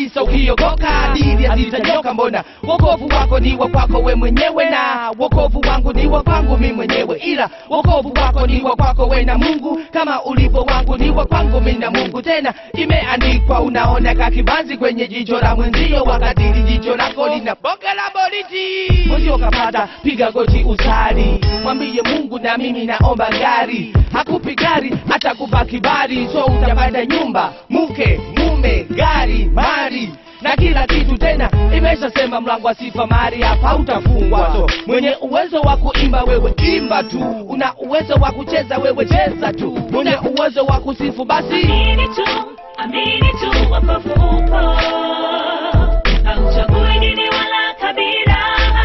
tisa ukiokoka dili hazitanyoka mbona wokovu wako ni wa kwako we mwenyewe na wokovu wangu ni wa kwangu mi mwenyewe ila wokovu wako ni wa kwako we na mungu kama ulivyo wangu ni wa kwangu mi na mungu tena imeandikwa unaona kakibanzi kwenye jicho la mwenzio wakatili jicho lako lina boga la boriti mwenzio kapata piga goti usali mwambie mungu na mimi naomba gari hakupi gari hata kupa kibali so utapata nyumba mke mume gari mali na kila kitu tena imeshasema mlango wa sifa mari hapa utafungwa so mwenye uwezo wa kuimba wewe imba tu una uwezo wa kucheza wewe cheza tu mwenye uwezo wa kusifu basi Amini tu, amini tu wokovu upo. Hauchagui dini wala kabila.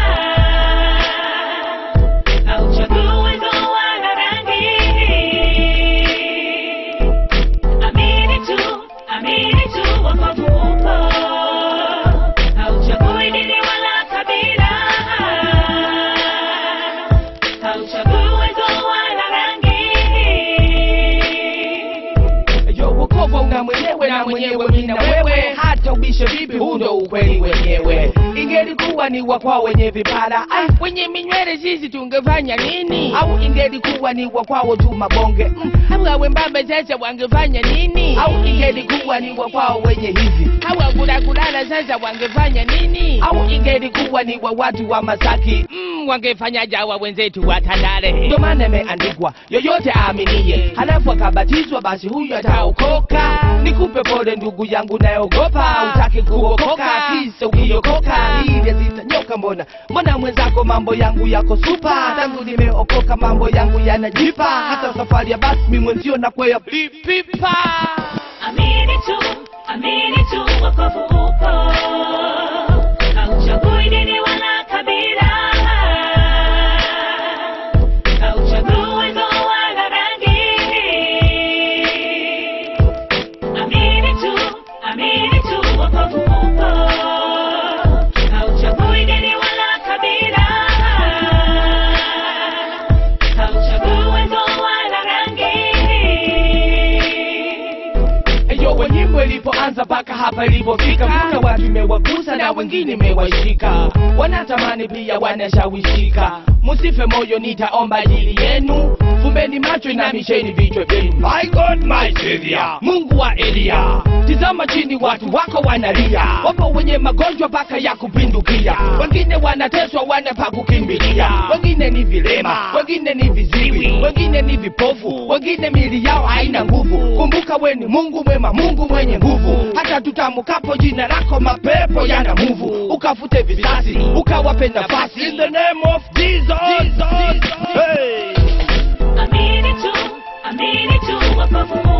Hauchagui uwezo wala rangi. Amini tu, amini tu wokovu upo. Hauchagui dini wala kabila. Hauchagui uwezo wala rangi. yo wokovu una mwenyewe na mwenyewe mi na wewe hata ubishe vipi huu ndo ukweli wenyewe ingelikuwa ni wa kwao wenye vipara ai wenye minywele sisi tungefanya nini au ingelikuwa ni wa kwao tu mabonge mm. au wembambe sasa wangefanya nini au ingelikuwa ni wa kwao wenye hivi au kulakulala sasa wangefanya nini au ingelikuwa ni wa watu wa masaki mm, wangefanya jawa wenzetu wa tandale ndio maana imeandikwa yoyote aaminiye halafu akabatizwa basi huyu ataokoka nikupe pole ndugu yangu nayogopa utaki kuokoka kisa ukiokoka ile zitanyoka mbona mbona mwenzako mambo yangu yako supa tangu nimeokoka mambo yangu yanajipa hata safari ya basi mi mwenzio nakwea pipa Amini tu, amini tu wokovu upo. Hauchagui dini wala kabila. Hauchagui uwezo wala rangi. Amini tu, amini tu wokovu upo. Hauchagui dini wala kabila. Hauchagui uwezo wala rangi. Eyo we nyimbo ilipoanza mpaka hapa ilipofika, kuna watu imewagusa na wengine imewashika, wanatamani pia wanashawishika. Musife moyo, nitaomba ajili yenu, fumbeni macho, inamisheni vichwa vyenu. My God, my Savior, Mungu wa Elia, tizama chini, watu wako wanalia, wapo wenye magonjwa mpaka ya kupindukia, wengine wanateswa, wana pa kukimbilia, wengine ni vilema, wengine ni viziwi, wengine ni vipofu, wengine mili yao haina nguvu. Kumbuka we ni Mungu mwema, Mungu mwenye nguvu. Hata tutamukapo jina lako, mapepo yana muvu. Ukafute visasi, ukawape nafasi. In the name of Jesus, Jesus. Hey. Amini tu, amini tu wokovu